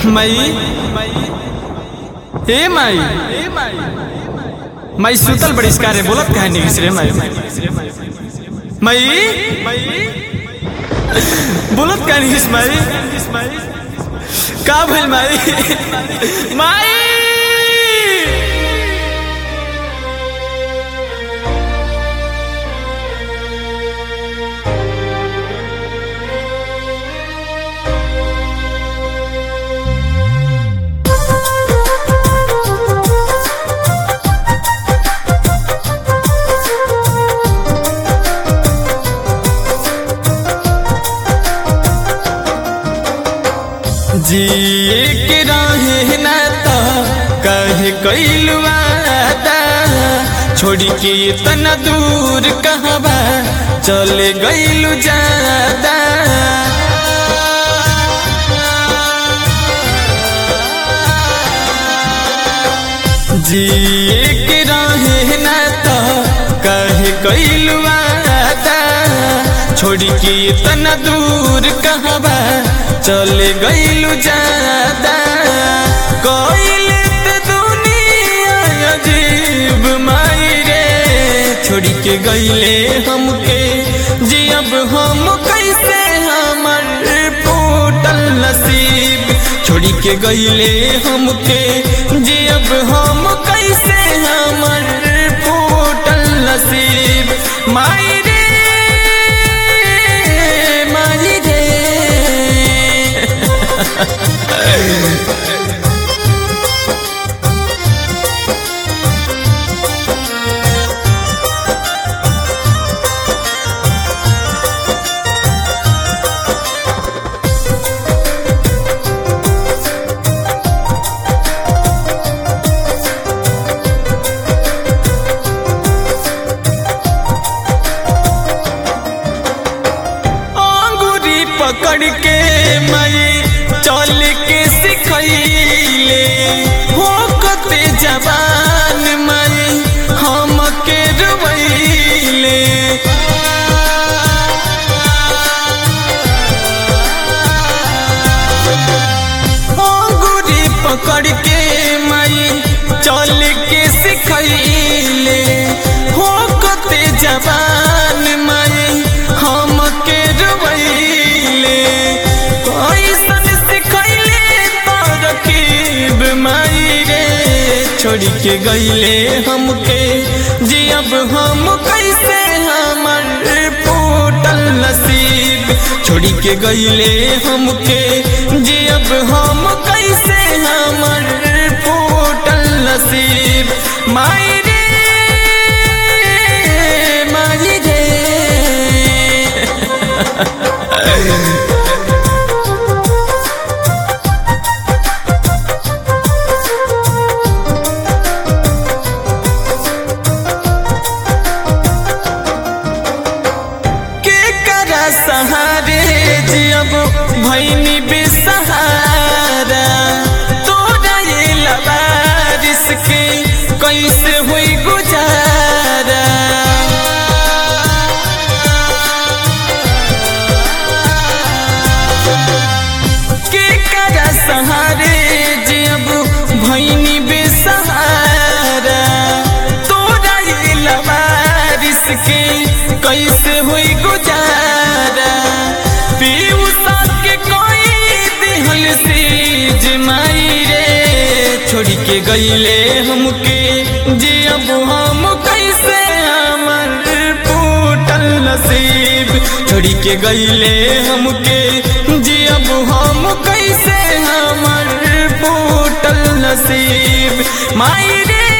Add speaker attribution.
Speaker 1: मई ए माई मई सुतल बहिष्कार बोलत काहे नहीं रे माई मई बोलत काहे नहीं माई का भइल माई माई जिए के रहे ना तो कहे कैलू वादा छोड़ी के इतना दूर कहबा चले गईलू ज्यादा जिए के रहे ना तो कहे कैलू वादा छोड़ी के इतना दूर कहबा चले गईलू ज्यादा कोइले ते दुनिया अजीब माई रे छोड़ी के गईले हमके जी अब हम कैसे हमर फूटल नसीब छोड़ी के गईले हमके जी अब हम कैसे हमर फूटल नसीब माई रे माई रे अंगूरी पकड़ के मई चल के सिखैले हो कते जवान मई हम के रुबैले अंगूरी पकड़ के मई चल के सिखैले हो कते जवान मई हम के रुबैले कैसन सिखैले तरकीब माई रे छोड़ी के गईले हमके जी अब हम कैसे हमर फूटल नसीब छोड़ी के गईले हमके जी अब हम कैसे हमर फूटल नसीब माई रे माई रे के करा सहारे जियब भैनी बेसहारा तोरा ये लबारिश के कैसे हुई गुजारा के करा सहारे जियब भैनी बेसहारा तोरा ये लबारिश के कैसे हुई गुजारा पीयूषा के कोई दिहल सीज माई रे छोड़ के गईले हमके जी अब हम कैसे हमर फूटल नसीब छोड़ के गईले हमके जी अब हम कैसे हमर फूटल नसीब माई रे